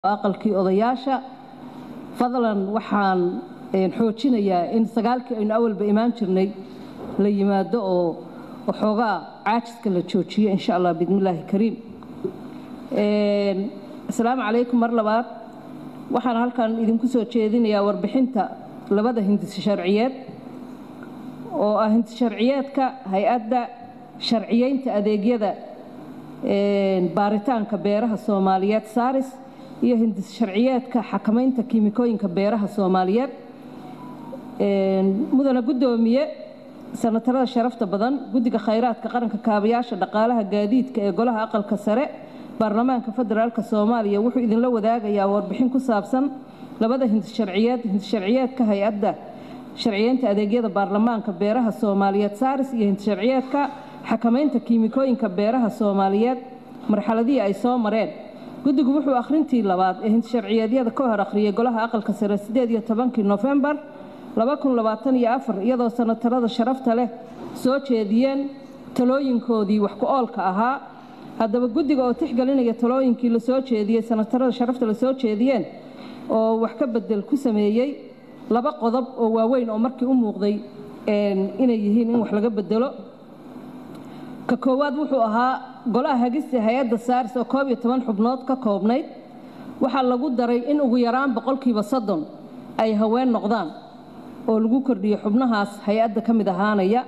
aqalkii odayaasha fadlan waxaan xoojinayaa in sagaalkii aynu awalba imaan jirnay la yimaado oo waxoogaa caajiska la joojiyo insha allah bismillaahi kariim asalaamu calaykum mar labaad waxaan halkan idinku soo jeedinayaa warbixinta labada hindis sharciyeed oo ah hindis sharciyeedka hay-adda sharciyeynta adeegyada baaritaanka beeraha soomaaliyeed saris iyo hindis sharciyeedka xakamaynta kiimikooyinka beeraha soomaaliyeed mudana guddoomiye sanatarada sharafta badan guddiga khayraadka qaranka kaabayaasha dhaqaalaha gaadiidka ee golaha aqalka sare baarlamaanka federaalk soomaaliya wuxuu idinla wadaagayaa warbixin ku saabsan labada hindis sharciyeed hindis sharciyeedka hay-adda sharciyeynta adeegyada baarlamaanka beeraha soomaaliyeed saris iyo hindis sharciyeedka xakamaynta kiimikooyinka beeraha soomaaliyeed marxaladihii ay soo mareen guddigu wuxuu akhrintii labaad ee hindis sharciyeedyada ka hor akhriyay golaha aqalka sare sideed iyo tobankii nofembar iyadoo sanatarada sharafta leh soo jeediyeen talooyinkoodii wax ku oolka ahaa haddaba guddiga oo tixgelinaya talooyinkii lasoo jeediyey sanatarada sharafta la soo jeediyeen oo wax ka bedel ku sameeyey laba qodob oo waaweyn oo markii u muuqday inay yihiin in wax laga bedelo ka koowaad wuxuu ahaa golaha hagista hay-adda saaris oo koob iyo toban xubnood ka koobnayd waxaa lagu daray in ugu yaraan boqolkiiba soddon ay haween noqdaan oo lagu kordhiyo xubnahaas hay-adda ka mid ahaanaya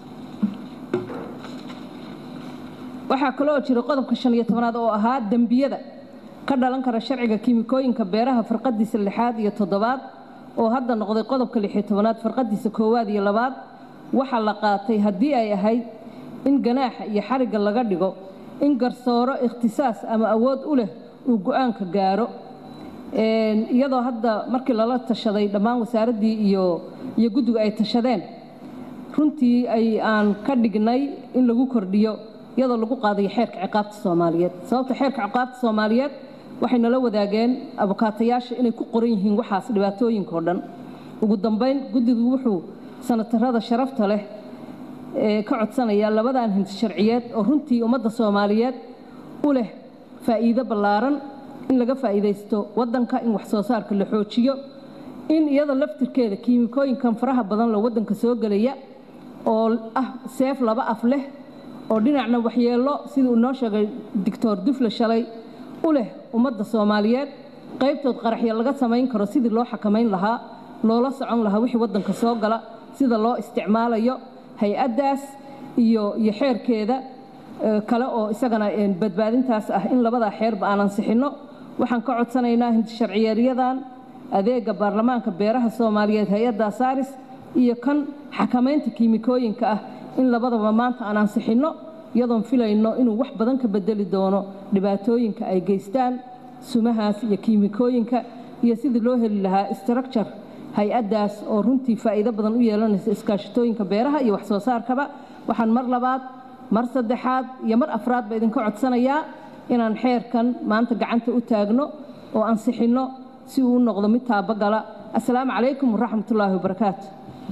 waxaa kaloo jira qodobka shan iyo tobanaad oo ahaa dembiyada ka dhalan kara sharciga kiimikooyinka beeraha farqadiisa lixaad iyo toddobaad oo hadda noqday qodobka lixiyo tobanaad farqadiisa koowaad iyo labaad waxaa la qaatay haddii ay ahayd in ganaaxa iyo xarigga laga dhigo in garsooro ikhtisaas ama awood u leh uu go-aanka gaaro iyadoo hadda markii lala tashaday dhammaan wasaaraddii iyo iyo guddigu ay tashadeen runtii ay aan ka dhignay in lagu kordhiyo iyadoo lagu qaadayo xeerka ciqaabta soomaaliyeed sababta xeerka ciqaabta soomaaliyeed waxay nala wadaageen abukaatayaasha inay ku qoran yihiin waxaas dhibaatooyinkao dhan ugu dambayn guddigu wuxuu sanatarada sharafta leh ka codsanayaa labadan hindis sharciyeed oo runtii ummadda soomaaliyeed u leh faa'iido ballaaran in laga faa'iidaysto waddanka in wax soo saarka la xoojiyo in iyada laftirkeeda kiimikooyinkan faraha badan loo waddanka soo gelaya oo ah seef laba af leh oo dhinacna waxyeello siduu inoo sheegay doctor dufle shalay u leh ummadda soomaaliyeed qaybtood qaraxyo laga samayn karo sidii loo xakamayn lahaa loola socon lahaa wixii waddanka soo gala sida loo isticmaalayo hay-addaas iyo iyo xeerkeeda kale oo isagana badbaadintaas ah in labadaa xeerba aan ansixinno waxaan ka codsanaynaa hindi sharciyeeryadan adeega baarlamaanka beeraha soomaaliyeed hay-adda saaris iyo kan xakamaynta kiimikooyinka ah in labadaba maanta aan ansixinno iyadoon filayno inuu wax badan ka bedeli doono dhibaatooyinka ay geystaan sumahaas iyo kiimikooyinka iyo sidii loo heli lahaa structure hay-addaas oo runtii faa'iido badan u yeelanaysa iskaashatooyinka beeraha iyo wax soo saarkaba waxaan mar labaad mar saddexaad iyo mar afraadba idinka codsanayaa inaan xeerkan maanta gacanta u taagno oo ansixinno si uu u noqdo mid taabagala assalaamu calaykum waraxmatullaahi wabarakaatu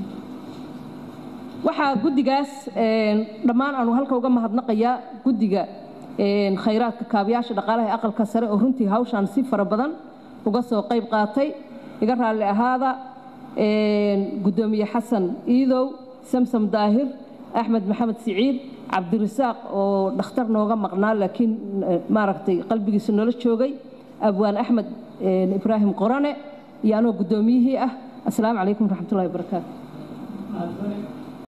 waxaa guddigaas dhammaan aanu halka uga mahadnaqayaa guddiga khayraadka kaabayaasha dhaqaalaha ee aqalka sare oo runtii hawshaan si fara badan uga soo qayb qaatay iga raalli ahaada guddoomiye xasan iidow samsam daahir axmed maxamed siciid cabdirasaaq oo dhakhtar nooga maqnaa laakiin maaragtay qalbigiisu nala joogay abwaan axmed ibraahim qorane iyo anoo guddoomiyihii ah assalaamu calaykum waraxmatullahi wabarakaatu